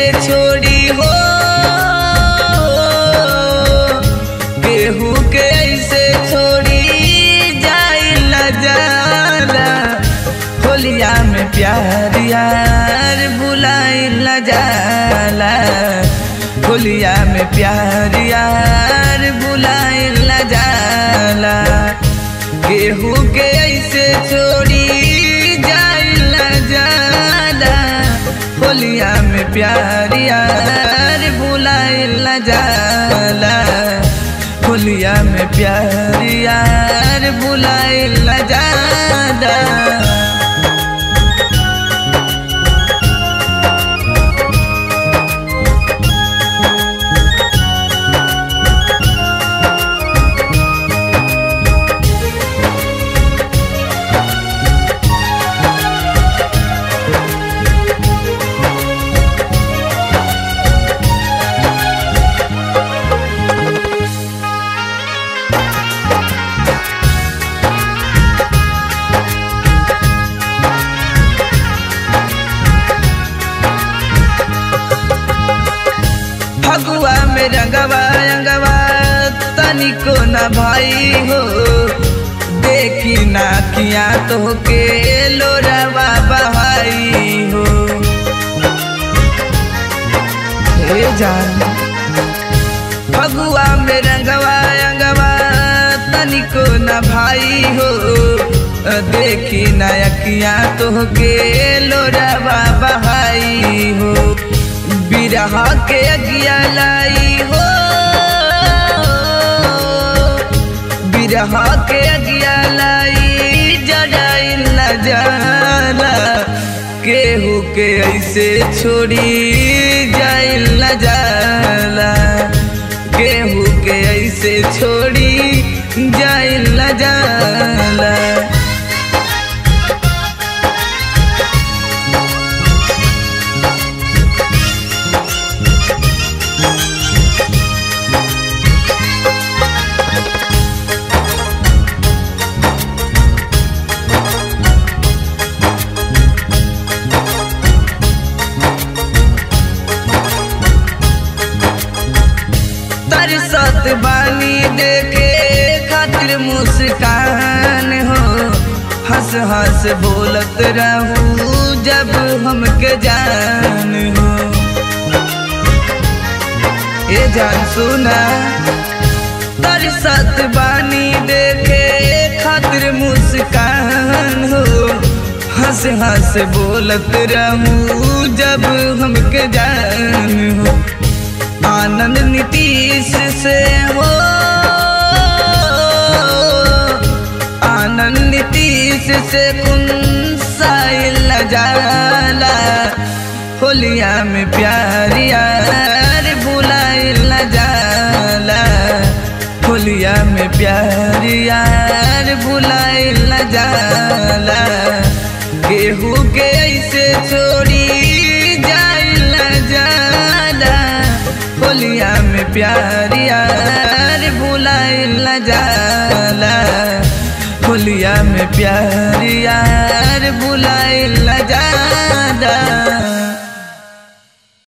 ऐसे छोड़ी हो केहू के ऐसे छोड़ी जाइल जाला होलिया में प्यार यार बुलाइल जाला होलिया में प्यार यार बुलाइल जाला केहू के ऐसे छोड़ी जाइल जाला होलिया में प्यार यार बुलाइल जाला होलिया में प्यार यार बुलाइल जाला फगुआ में रंगवा रंगवा तनिको न भाई हो देखी ना किया तो के लोरवा बहाई हो हे जान फगुआ में रंगवा रंगवा तनिको न भाई हो देखी ना अकिया तो के लोरवा बहाई हो बिरह के अगिया लाई हो बिरह के अगिया लाई जड़ाइल न जाला केहू के ऐसे छोड़ी जाइल न जाला केहू के ऐसे छोड़ी जाइल न जाला तरसत बानी देखे खातिर मुस्कान हो हंस हंस बोलत रहू जब हमके जान हो ए जान सुना तरसत बानी देखे खातिर मुस्कान हो हंस हंस बोलत रहू जब हमके जान हो आनंद नीतीश से हो आनंद नीतीश से कुन साइल जाला होलिया में प्यार यार बुलाइल जाला होलिया में प्यार यार बुलाइल जाला केहू के ऐसे छोड़ी जाइल जाला होलिया में प्यार यार बुलाइल जाला होलिया में प्यार यार बुलाइल जाला